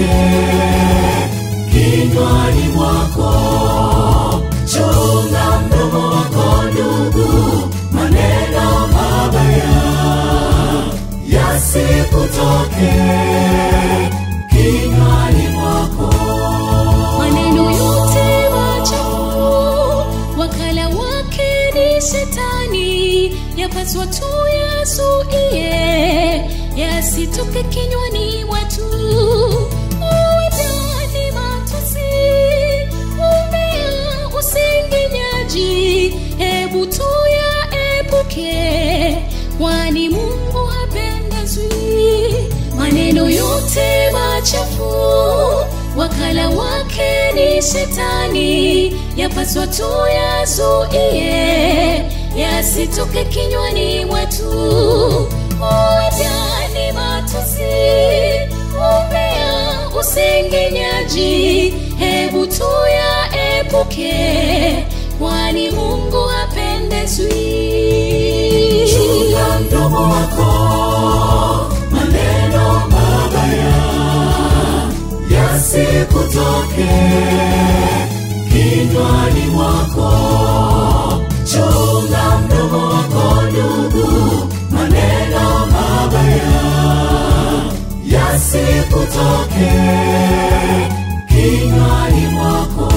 yasikutoke kinywani mwako. Chunga mdomo wako ndugu, maneno mabaya yasikutoke kinywani mwako. maneno yote machafu wakala wake ni shetani yapaswa tu yazuie yasitoke kinywani watu uwedani matusi umea usengenyaji hebu tu yaepuke kwani mungu hapendezwi maneno yote machafu wakala wake ni shetani yapaswa tu yazuie yasitoke kinywani mwetu uwedani matusi umbea usengenyaji hebu tu yaepuke kwani mungu hapendezwi Chunga mdomo wako, maneno mabaya yasikutoke kinywani mwako. Chunga mdomo wako ndugu, maneno mabaya yasikutoke kinywani mwako.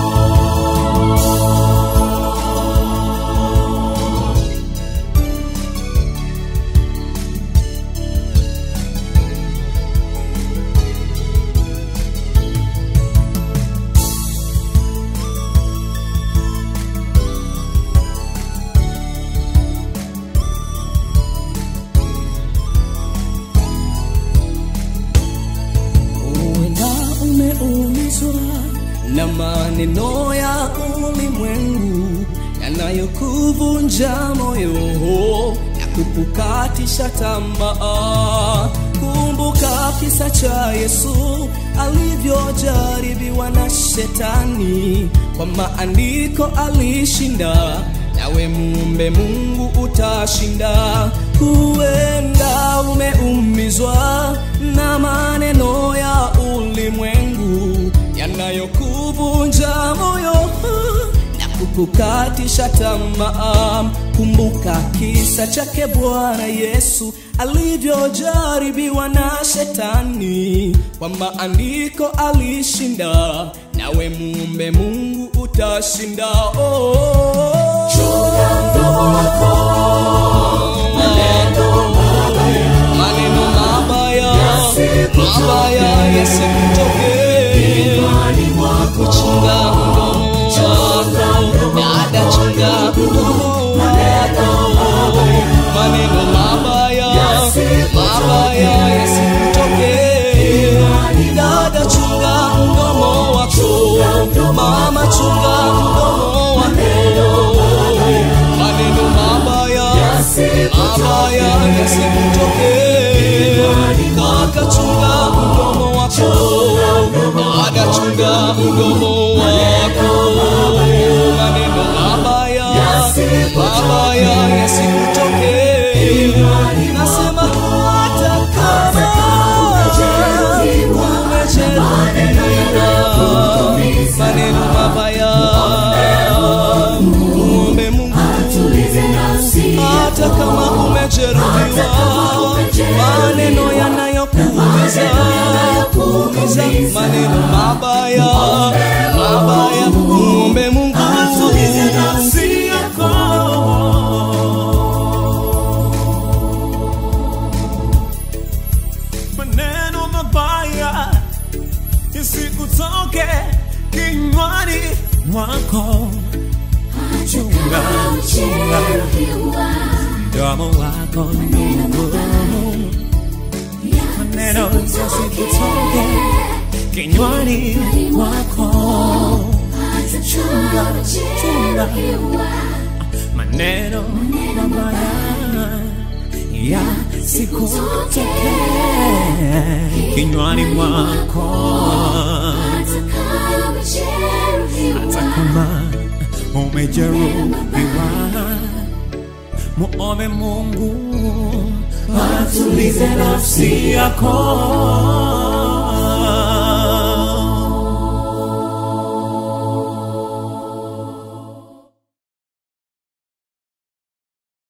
Huenda umeumizwa na maneno ya ulimwengu yanayokuvunja moyo na kukukatisha tamaa. Kumbuka kisa cha Yesu alivyojaribiwa na shetani, kwa maandiko alishinda nawe muumbe Mungu utashinda. Huenda umeumizwa na maneno ya ulimwengu yanayokuvunja moyo na kukukatisha tamaa. Kumbuka kisa chake Bwana Yesu alivyojaribiwa na shetani, kwa maandiko alishinda, nawe muumbe Mungu utashinda. Oh. Chunga mdomo wako, maneno mabaya maneno mabaya Yasikutoke. mabaya yasikutoke kinywani mwako. chunga mdomo wako dada chunga mdomo wako maneno mabaya mabaya yasikutoke dada chunga mdomo wako mama chunga mdomo wako maneno mabaya mabaya yasikutoke kaka chunga mdomo wako dada chunga mdomo wako maneno mabaya mabaya yasikutoke nasema hata kama umejeruhiwa maneno mabaya muombe Mungu hata kama umejeruhiwa maneno yanayokuumiza kuumiza maneno mabaya mabaya muombe Mungu nafsi yako. maneno mabaya isikutoke kinywani mwako chunga chunga mdomo wako ndugu maneno yasikutoke kinywani mwako chunga chunga maneno mabaya yasikutoke kinywani mwako hata kama umejeruhiwa muombe Mungu atulize nafsi yako